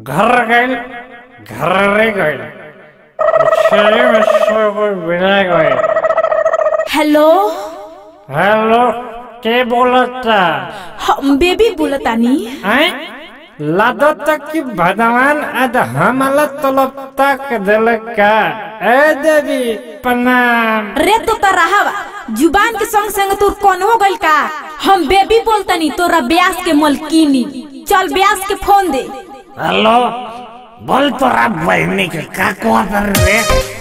घर गइल घरे गइल छेरी में से कोई बिना गइल हेलो हेलो के बोलता हम बेबी बोलतानी हैं लागत कि भगवान आज हमला तलब तक दिल का ए देवी प्रणाम रे तो तरहवा जुबान के संग संग तोर कौन हो गइल का हम बेबी बोलतनी तोरा ब्यास के मलकीनी चल ब्यास के फोन दे हेलो बोल तोरा बहनी के का कहत रे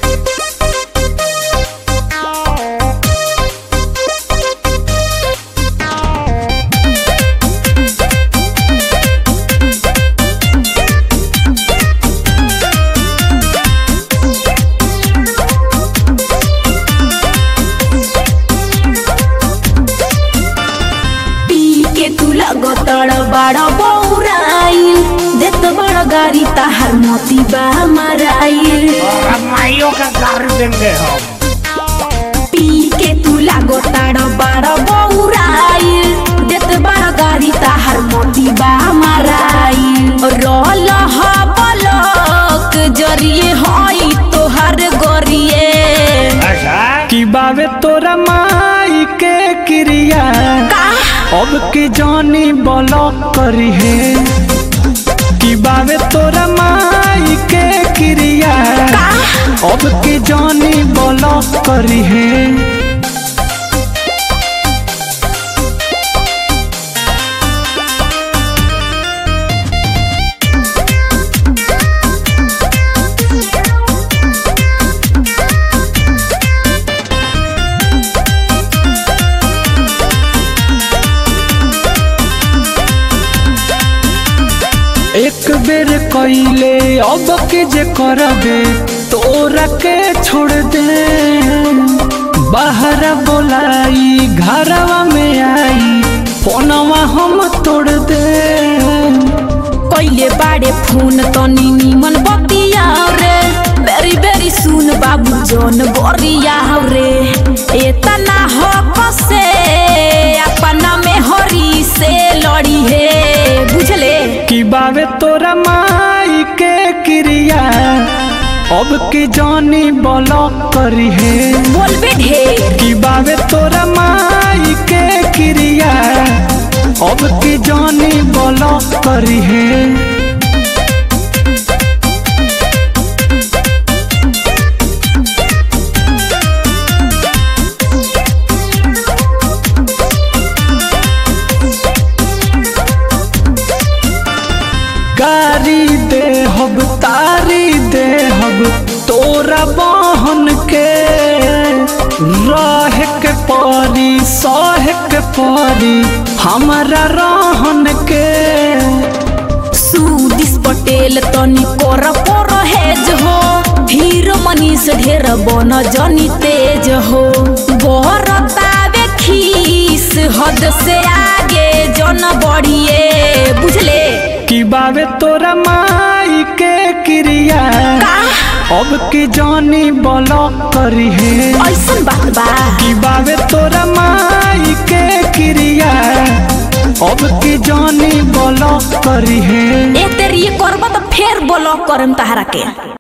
पी के तू लगतड़ बड़ा बौराइल देत बड़ गाड़ी ताहर मोती बा मराइल तोरा माइयों का गाड़ी देंगे हम पी के तू लगतड़ बड़ा बौराइल देत बड़ गाड़ी ताहर मोती बा मराइल रोल ह बलक जरिए हई तोहर गोरिए अच्छा कि बावे तोरा माई के क्रिया का अब के जानी ब्लॉक करी है कि बावे तोरा माई के क्रिया अब के जानी ब्लॉक करी है एक बेर कइले अब के जे करबे तोरा के छोड़ दे बाहर बोलाई घरवा में आई फोनवा हम तोड़ दे कइले बाड़े फोन तनी निमन बतिया रे बेरी बेरी सुन बाबू जन बरिया रे एतना हो कसे अपना में हरी से लड़ी है बुझले कि बावे तोरा माई के क्रिया अब के जानी ब्लॉक करी है बोलबे ढेर कि बावे तोरा माई के क्रिया अब के जानी ब्लॉक करी है गारी दे हब तारी दे हब तोरा बहन के रह के परी सह के परी हमारा रहन के सुदिस पटेल तनी कर पर हेज हो हीरो मनीष ढेर बन जनी तेज हो बरतावे खीस हद से आगे जन बढ़िए बुझले कि बावे तोरा माई के क्रिया अब के जानी ब्लॉक करी है ऐसन बात बा कि बावे तोरा माई के क्रिया अब के जानी ब्लॉक करी है ए तेरी करब तो फेर ब्लॉक करम तहरा के